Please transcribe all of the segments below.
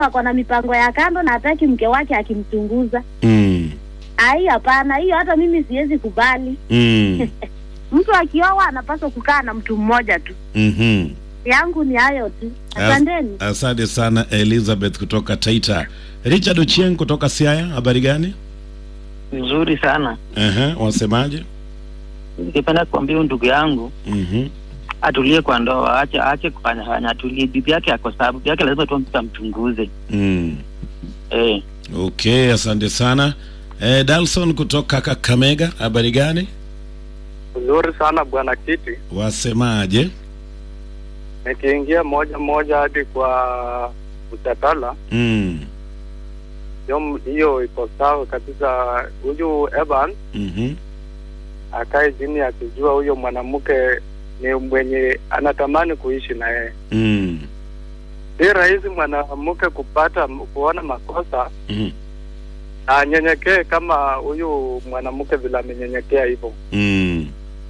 ako na mipango ya kando na hataki mke wake akimchunguza. Mm. Ai, hapana, hiyo hata mimi siwezi kubali. Mm. Mtu akioa anapaswa kukaa na mtu mmoja tu. Mhm. Yangu ni hayo tu, As- asanteni. Asante sana Elizabeth kutoka Taita. Richard Ochieng kutoka Siaya, habari gani? Nzuri sana. Ehe, wasemaje? Ningependa kuambia huyu ndugu yangu Mhm. atulie kwa ndoa, aache aache kufanya fanya, atulie. Bibi yake ako sababu, bibi yake lazima tu tutamchunguze. Mm. Eh, Okay, asante sana. Eh, Dalson kutoka Kakamega, habari gani? Nzuri sana bwana Kiti, Wasemaje? nikiingia moja moja hadi kwa mjadala Mm. hiyo- hiyo iko sawa kabisa. Huyu Evan Mhm. akae chini akijua huyo mwanamke ni mwenye anatamani kuishi na yeye. Mm. Si rahisi mwanamke kupata kuona makosa Mhm. na anyenyekee kama huyu mwanamke vile amenyenyekea hivyo. Mm.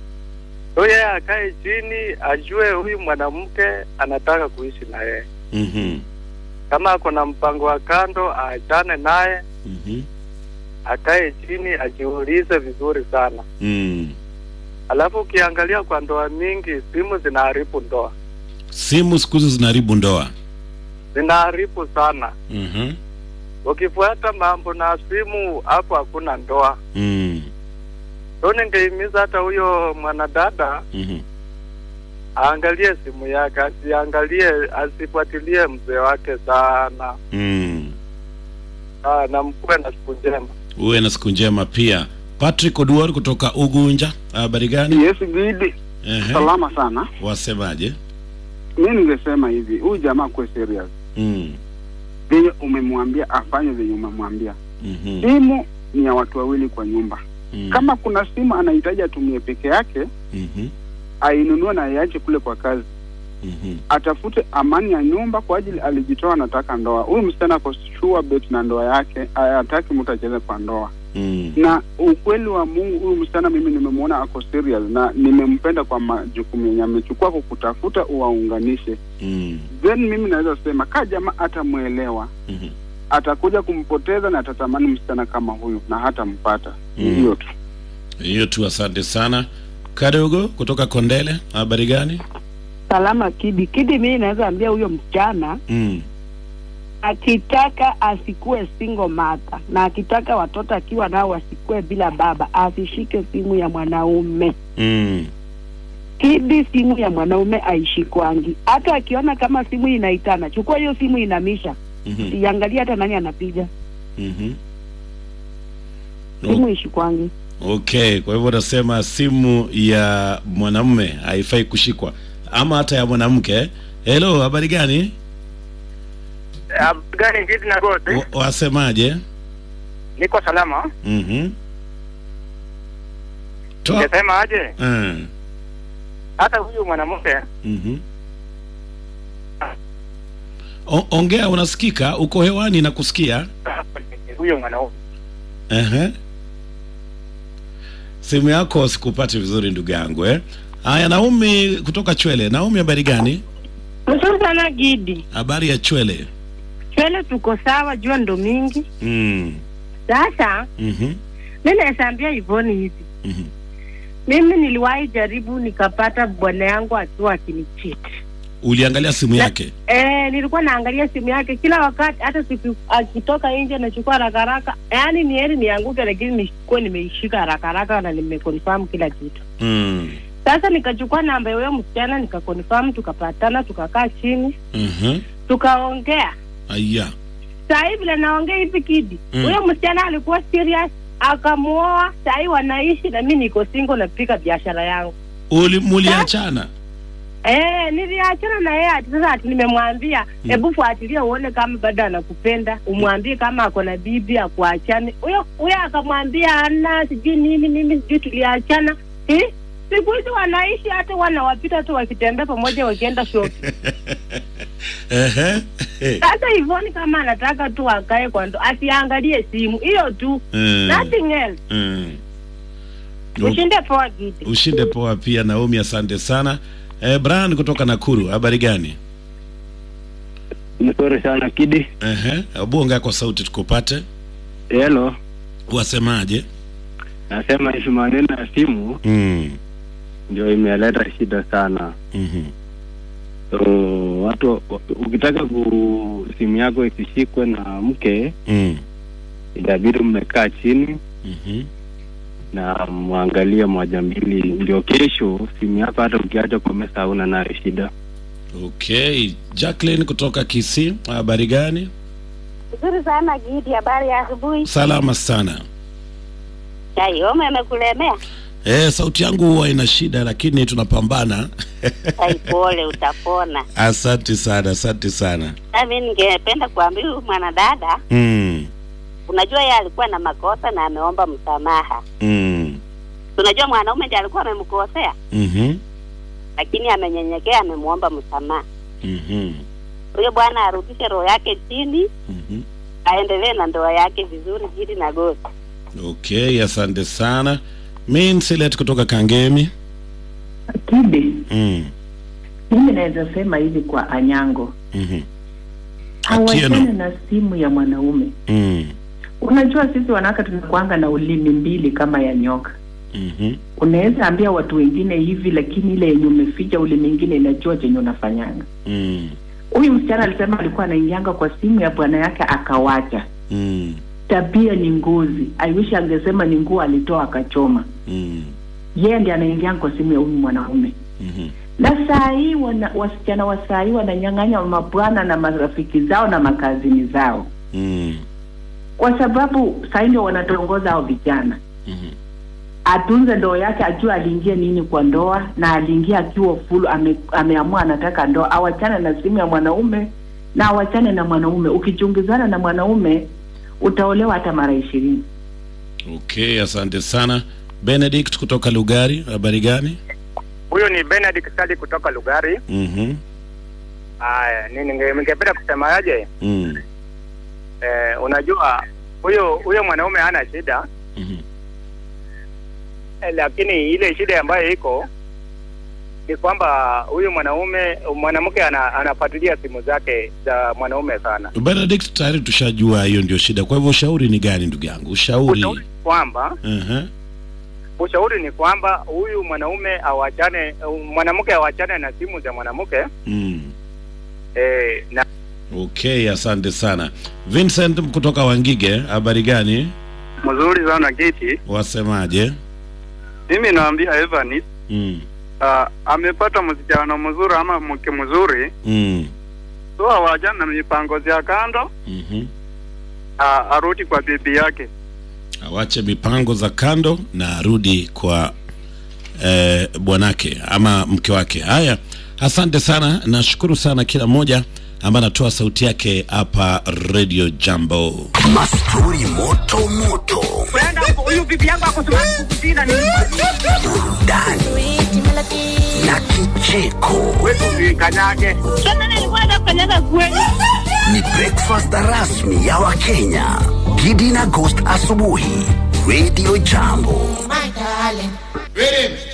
So yeye akae chini ajue huyu mwanamke anataka kuishi na yeye. Mhm. Kama ako na mpango wa kando aachane naye, Mhm. akae chini ajiulize vizuri sana. Mm. Alafu ukiangalia kwa ndoa mingi, simu zinaharibu ndoa, Simu siku hizi zinaharibu ndoa. zinaharibu sana. Mhm. Ukifuata mambo na simu, hapo hakuna ndoa. Mm. So ningehimiza hata huyo mwanadada Mhm. aangalie simu yake, asiangalie, asifuatilie mzee wake sana. Mm. Ah, na mkuwe na siku njema. Uwe na siku njema pia. Patrick Oduor kutoka Ugunja, habari gani? Yes, Gidi, Ehe. salama sana. Wasemaje? Mi ningesema hivi, huyu jamaa kuwe serious Mm. venye umemwambia afanye venye umemwambia. Mhm. Simu ni ya watu wawili kwa nyumba. Mm. Kama kuna simu anahitaji atumie peke yake, Mhm. ainunue na aiache kule kwa kazi, Mhm. atafute amani ya nyumba kwa ajili alijitoa, anataka ndoa. Huyu msichana ako sure bet na ndoa yake, hataki mtu acheze kwa ndoa. Mm. Na ukweli wa Mungu, huyu msichana mimi nimemwona ako serious na nimempenda kwa majukumu yenye amechukua kukutafuta uwaunganishe. Mm. Then mimi naweza sema kaa jamaa atamwelewa Mhm. atakuja kumpoteza na atatamani msichana kama huyu na hatampata. Mm. Hiyo tu. Hiyo tu, asante sana. Kadogo kutoka Kondele, habari gani? Salama Kidi. Kidi, mimi naweza ambia huyo msichana Mm. akitaka asikuwe single mother na akitaka watoto akiwa nao wasikuwe bila baba, asishike simu ya mwanaume. Mm. Kidi, simu ya mwanaume aishikwangi. Hata akiona kama simu inaitana, chukua hiyo simu inamisha, Mhm. iangalie hata nani anapiga. Mhm. Simu ishikwangi. Okay, kwa hivyo nasema simu ya mwanamume haifai kushikwa ama hata ya mwanamke. Hello, habari gani? Gani ngiti na goti, Wa- Wasemaje? niko salama. Mhm. Toa. Ningesema aje, Mm. hata huyu mwanamke Mhm. O- Ongea, unasikika? Uko hewani na kusikia. huyo mwanaume Ehe. Simu yako sikupati vizuri ndugu yangu eh. Haya, Naomi kutoka Chwele. Naomi, habari gani? Mzuri sana Gidi. Habari ya Chwele. Chwele tuko sawa, jua ndo mingi. Mm. Sasa Mhm. mi naesambia Ivoni hivi, Mhm. mimi niliwahi jaribu nikapata bwana yangu akiwa akinichiti. Uliangalia simu yake? Eh, nilikuwa naangalia simu yake kila wakati, hata siku akitoka nje nachukua haraka haraka, yaani ni heri nianguke, lakini nikuwe nimeishika haraka haraka na nimeconfirm kila kitu. Mm. Sasa nikachukua namba ya huyo msichana nikaconfirm, tukapatana, tukakaa chini, Mhm. tukaongea Aya. saa hii vile naongea hivi kidi Mm. huyo msichana alikuwa serious akamuoa saa hii wanaishi na mi niko single napika biashara yangu Uli muliachana? Eh, niliachana na yeye ati sasa ati nimemwambia hebu fuatilia uone kama bado anakupenda umwambie kama ako na bibi akuachane huyo huyo akamwambia ana sijui nini mimi sijui tuliachana eh? siku hizi wanaishi hata wanawapita tu wakitembea pamoja wakienda shopping Ehe. sasa Ivoni kama anataka tu akae kwa ndo asiangalie simu hiyo tu Mm. nothing else Mm. ushinde poa gidi Ushinde poa pia Naomi, asante sana. Eh, Brian kutoka Nakuru, habari gani? Nzuri sana Kidi. Ehe, hebu ongea kwa sauti tukupate. Hello, Wasemaje? nasema hivi maneno ya simu Mm. ndio imeleta shida sana. Mhm. So, watu ukitaka ku simu yako isishikwe na mke Mm. itabidi mmekaa chini Mhm. na mwangalie moja mbili, ndio kesho simu yako hata ukiacha kwa mesa hauna nayo shida. Okay, Jacqueline kutoka Kisii, habari gani? Nzuri sana Gidi, habari ya asubuhi. Salama sana. Chai homa imekulemea? Eh, sauti yangu huwa ina shida lakini tunapambana. Chai pole, utapona. Asante sana, asante sana. Na mimi ningependa kuambia huyu mwanadada, Mm. unajua yeye alikuwa na makosa na ameomba msamaha. Mm. Unajua mwanaume ndiye alikuwa amemkosea, Mhm. lakini amenyenyekea, amemwomba msamaha. Mhm. Huyo bwana arudishe roho yake chini, Mhm. aendelee na ndoa yake vizuri, Gidi na Gosi. Okay, asante sana. Minsilet kutoka Kangemi. Kidi, Mm. mimi naweza sema hivi kwa Anyango, Mhm. hawachane Atieno. na simu ya mwanaume. Mm. Unajua sisi wanawake tunakuanga na ulimi mbili kama ya nyoka. Mhm. Unaweza ambia watu wengine hivi, lakini ile yenye umeficha ulimi ingine inajua chenye unafanyanga. Mm. Huyu msichana alisema alikuwa anaingianga kwa simu ya bwana yake akawacha. Mm. Tabia ni ngozi. I wish angesema ni nguo alitoa akachoma. Mm. Yeye ndiye anaingianga kwa simu ya huyu mwanaume. Mhm. na saa hii wana, wasichana wa saa hii wananyang'anya mabwana na marafiki zao na makazini zao, Mm. kwa sababu saa hii ndio wanatongoza hao vijana. Mhm. Atunze ndoa yake, ajue aliingia nini kwa ndoa, na aliingia akiwa full, ame, ameamua anataka ndoa. Awachane na simu ya mwanaume na awachane na mwanaume. Ukichungizana na mwanaume utaolewa hata mara ishirini. Okay, asante sana. Benedict kutoka Lugari, habari gani? Huyu ni Benedict Sali kutoka Lugari. Mhm. Haya, ni ninge- ningependa kusemaje? Mm. Eh, unajua huyo huyo mwanaume hana shida Mhm. eh, lakini ile shida ambayo iko ni kwamba huyu mwanaume mwanamke ana, anafuatilia simu zake za mwanaume sana. Benedict, tayari tushajua hiyo ndio shida. Kwa hivyo ushauri ni gani ndugu yangu? Ushauri. Ushauri kwamba Mhm. ushauri ni kwamba huyu mwanaume awachane, mwanamke awachane na simu za mwanamke Mm. eh, na Okay, asante sana. Vincent kutoka Wangige, habari gani? Mzuri sana Kiti. Wasemaje? Mimi naambia Evanis Mm. uh, amepata msichana mzuri ama mke mzuri, Mm. so awachane na mipango ya kando, Mhm. uh, arudi kwa bibi yake. Awache mipango za kando na arudi kwa eh, bwanake ama mke wake. Haya, asante sana, nashukuru sana kila mmoja ambaye anatoa sauti yake hapa Radio Jambo. Mastori moto moto, huyu bibi yangu akosimama kukusina ni burudani na kicheko. kanyage Sasa nilikuwa nakanyaga kweli. Ni breakfast rasmi ya Wakenya. Gidi na Ghost asubuhi, Radio Jambo. Rhythm.